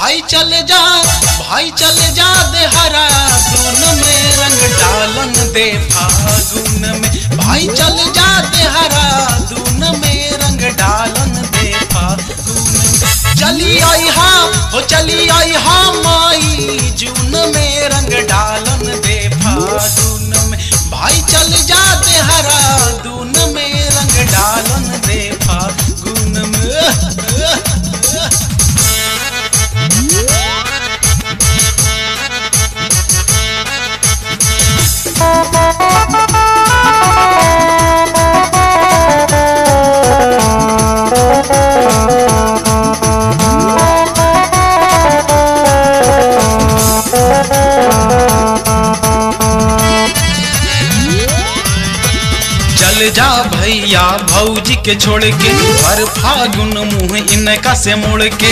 भाई चल जा भाई चल जा देहरा दून में रंग डालन दे फागुन में भाई चल जा देहरा दून में रंग डालन दे फागुन में चली आई हा हो चली आई हा माई जून में रंग डालन दे फागुन में भाई चल जा देहरा दून में रंग डालन दे फागुन में चल जा भैया भौजी के छोड़ के हर फागुन मुंह इनका से मुड़ के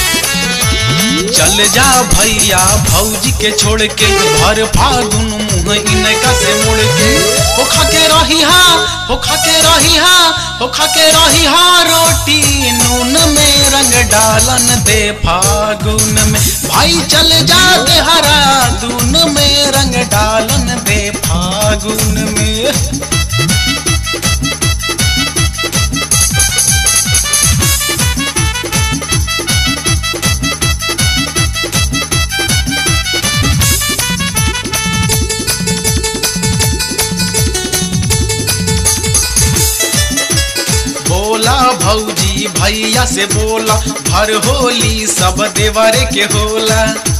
चल जा भैया भौजी के छोड़ के भर फागुन मुंह इनका से मुड़ के हो खा के रही हा हो खा के रही हा हो खा के रही हा रोटी नून में रंग डालन दे फागुन में भाई चल जा दे हरा दून में रंग डालन दे फागुन में बोला भौजी भैया से बोला भर होली सब देवरे के होला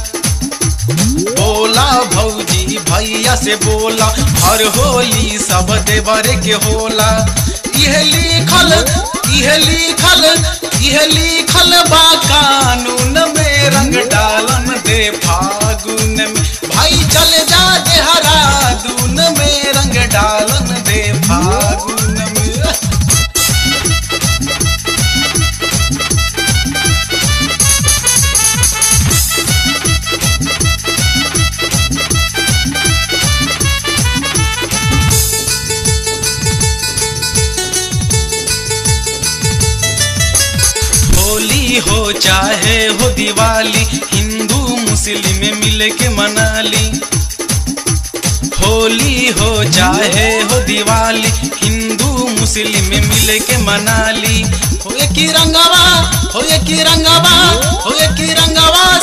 बोला भौजी भैया से बोला हर होली सब देवरे के होला यह लिखल यह लिखल यह लिखल बा कानून में रंग डालन दे फागुन में भाई चल जा दे हरा दून में रंग डालन दे फागुन में होली हो चाहे हो दिवाली हिंदू मुस्लिम मिल के मनाली होली हो चाहे हो दिवाली हिंदू मुस्लिम मिल के मनाली हो एक ही रंगवा हो एक ही रंगवा हो एक ही रंगवा